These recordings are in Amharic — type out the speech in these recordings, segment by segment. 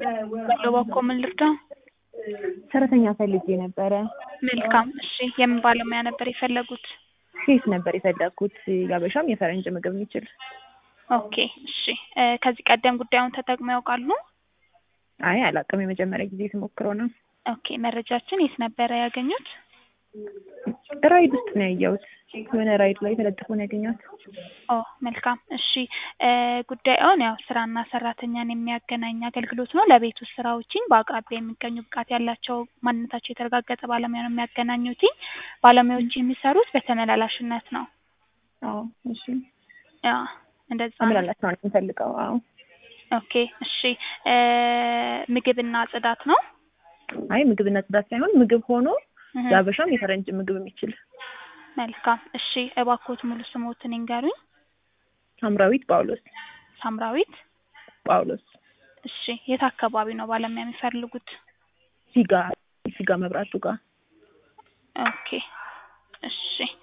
ባለው በኮ ምን ልርዳው? ሰራተኛ ፈልጌ ነበረ። መልካም እሺ። የምን ባለሙያ ነበር የፈለጉት? ሼፍ ነበር የፈለግኩት ያበሻም የፈረንጅ ምግብ የሚችል። ኦኬ እሺ። እ ከዚህ ቀደም ጉዳዩን ተጠቅመው ያውቃሉ? አይ አላውቅም፣ የመጀመሪያ ጊዜ ስሞክረው ነው። ኦኬ መረጃችን የት ነበረ ያገኙት? ራይድ ውስጥ ነው ያየሁት። የሆነ ራይድ ላይ ተለጥፎ ነው ያገኘሁት። ኦ መልካም እሺ። እ ጉዳዩን ያው ስራና ሰራተኛን የሚያገናኝ አገልግሎት ነው። ለቤት ውስጥ ስራዎችን በአቅራቢያ የሚገኙ ብቃት ያላቸው ማንነታቸው የተረጋገጠ ባለሙያ ነው የሚያገናኙት። ባለሙያዎች የሚሰሩት በተመላላሽነት ነው። አዎ እሺ። ያ እንደዛ ነው። ተመላላሽ ነው የምፈልገው። አዎ ኦኬ እሺ። እ ምግብና ጽዳት ነው? አይ ምግብና ጽዳት ሳይሆን ምግብ ሆኖ እህ፣ የአበሻም የፈረንጅ ምግብ የሚችል መልካም እሺ። እባክዎት ሙሉ ስሞትን ይንገሩኝ። ሳምራዊት ጳውሎስ ሳምራዊት ጳውሎስ እሺ። የት አካባቢ ነው ባለሙያ የሚፈልጉት? ሲጋ ሲጋ መብራቱ ጋር ኦኬ እሺ።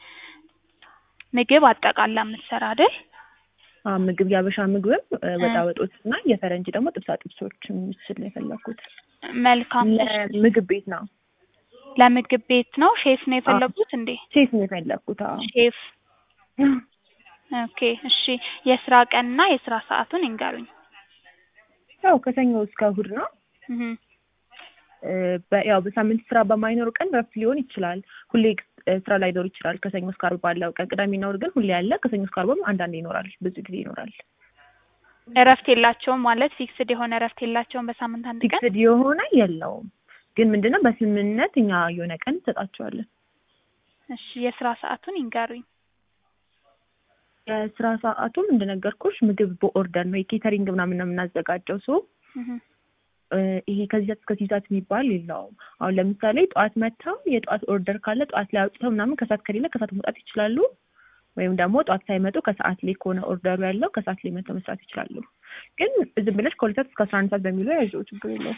ምግብ አጠቃላ የምትሰራ አይደል? አዎ ምግብ የአበሻ ምግብም እ ወጣ ወጦች እና የፈረንጅ ደግሞ ጥብሳ ጥብሶች የሚችል ነው የፈለኩት። መልካም እሺ። ለምግብ ቤት ነው ለምግብ ቤት ነው። ሼፍ ነው የፈለጉት እንዴ? ሴት ነው የፈለኩት። አዎ ሼፍ ኦኬ እሺ። የስራ ቀንና የስራ ሰዓቱን ይንገሩኝ። ያው ከሰኞ እስከ እሑድ ነው። እህ እ በ- ያው በሳምንት ስራ በማይኖር ቀን ረፍት ሊሆን ይችላል። ሁሌ እ ስራ ላይኖር ይችላል። ከሰኞ እስከ ዓርብ ባለው ቀን ቅዳሜና እሑድ ግን ሁሌ አለ። ከሰኞ እስከ ዓርብም አንዳንዴ ይኖራል። ብዙ ጊዜ ይኖራል። እረፍት የላቸውም ማለት ፊክስድ የሆነ እረፍት የላቸውም በሳምንት አንድ ቀን? ፊክስድ የሆነ የለውም። ግን ምንድነው በስምምነት እኛ የሆነ ቀን እንሰጣቸዋለን። እሺ የስራ ሰዓቱን ይንገሩኝ። የስራ ሰዓቱም እንደነገርኩሽ ምግብ በኦርደር ነው። የኬተሪንግ ምናምን ነው የምናዘጋጀው። ሶ እህ እ ይሄ ከዚህ ሰዓት እስከዚህ ሰዓት የሚባል የለውም። አሁን ለምሳሌ ጠዋት መጥተው የጠዋት ኦርደር ካለ ጠዋት ላይ አውጥተው ምናምን ከሰዓት ከሌለ ከሰዓት መውጣት ይችላሉ። ወይም ደግሞ ጠዋት ሳይመጡ ከሰዓት ላይ ከሆነ ኦርደሩ ያለው ከሰዓት ላይ መጥተው መስራት ይችላሉ። ግን ዝም ብለሽ ከሁለት ሰዓት እስከ አስራ አንድ ሰዓት በሚለው ያዥው ችግር የለውም።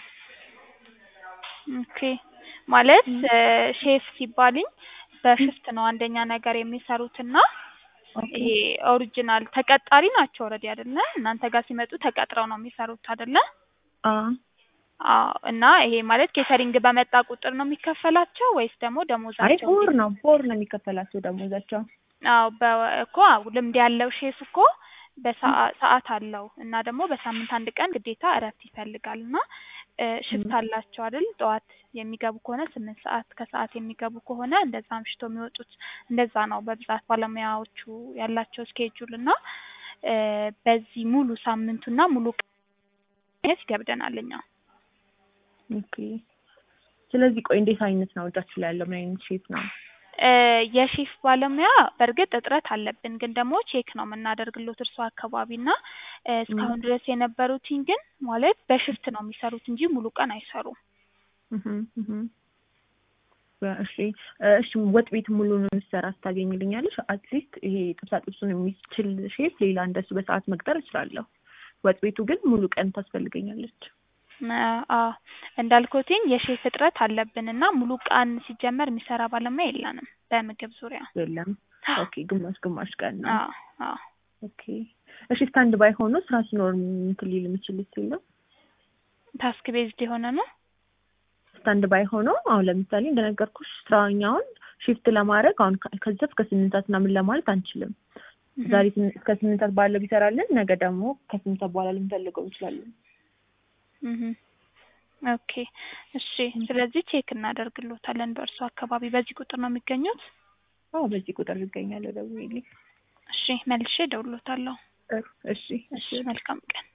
ኦኬ ማለት እ ሼፍ ሲባልኝ በሽፍት ነው አንደኛ ነገር የሚሰሩትና ይሄ ኦሪጂናል ተቀጣሪ ናቸው ኦልሬዲ አይደለ? እናንተ ጋር ሲመጡ ተቀጥረው ነው የሚሰሩት አይደለ? አዎ አዎ። እና ይሄ ማለት ኬተሪንግ በመጣ ቁጥር ነው የሚከፈላቸው ወይስ ደግሞ አይ ደሞዛቸው? ቦር ነው ቦር ነው የሚከፈላቸው ደሞዛቸው። አዎ በ- እኮ አዎ፣ ልምድ ያለው ሼፍ እኮ በሰዓ- ሰዓት አለው እና ደግሞ በሳምንት አንድ ቀን ግዴታ እረፍት ይፈልጋል እና እ ሽፍት አላቸው አይደል? ጠዋት የሚገቡ ከሆነ ስምንት ሰዓት ከሰዓት የሚገቡ ከሆነ እንደዛ አምሽቶ የሚወጡት እንደዛ ነው በብዛት ባለሙያዎቹ ያላቸው ስኬጁል እና እ በዚህ ሙሉ ሳምንቱና ሙሉ ቀን ማግኘት ይከብደናል እኛ። ኦኬ ስለዚህ ቆይ እንዴት አይነት ነው እጃችሁ ላይ ያለው ምን አይነት ሼፍ ነው? እ የሼፍ ባለሙያ በእርግጥ እጥረት አለብን፣ ግን ደግሞ ቼክ ነው የምናደርግሎት እርሱ አካባቢ እና እ እስካሁን ድረስ የነበሩትኝ ግን ማለት በሽፍት ነው የሚሰሩት እንጂ ሙሉ ቀን አይሰሩም። እህ እህ እሺ እ እሺ ወጥ ቤት ሙሉ ነው የምትሰራ ታገኝልኛለሽ? አትሊስት ይሄ ጥብሳ ጥብሱን የሚችል ሼፍ ሌላ እንደሱ በሰዓት መቅጠር እችላለሁ። ወጥ ቤቱ ግን ሙሉ ቀን ታስፈልገኛለች። እ አዎ እንዳልኩትኝ የሼፍ እጥረት አለብን እና ሙሉ ቀን ሲጀመር የሚሰራ ባለሙያ የለንም በምግብ ዙሪያ። የለም ኦኬ ግማሽ ግማሽ ቀን ነው። አዎ አዎ ኦኬ እሺ ስታንድ ባይ ሆኖ ስራ ሲኖር እንትን ሊል የሚችል የለም? ታስክ ቤዝድ የሆነ ነው። ስታንድ ባይ ሆኖ አሁን ለምሳሌ እንደነገርኩሽ ስራኛውን ሺፍት ለማድረግ አሁን ከ- ከዛ እስከ ስምንት ሰዓት ምናምን ለማለት አንችልም። እህ ዛሬ ስም- እስከ ስምንት ሰዓት ባለው ቢሰራልን ነገ ደግሞ ከስምንት ሰዓት በኋላ ልንፈልገው እንችላለን። እህ ኦኬ እሺ። ስለዚህ ቼክ እናደርግሎታለን በእርሱ አካባቢ። በዚህ ቁጥር ነው የሚገኙት? አዎ በዚህ ቁጥር ይገኛል። ደውዪልኝ። እሺ መልሼ እደውልሎታለሁ። እሺ እሺ መልካም ቀን።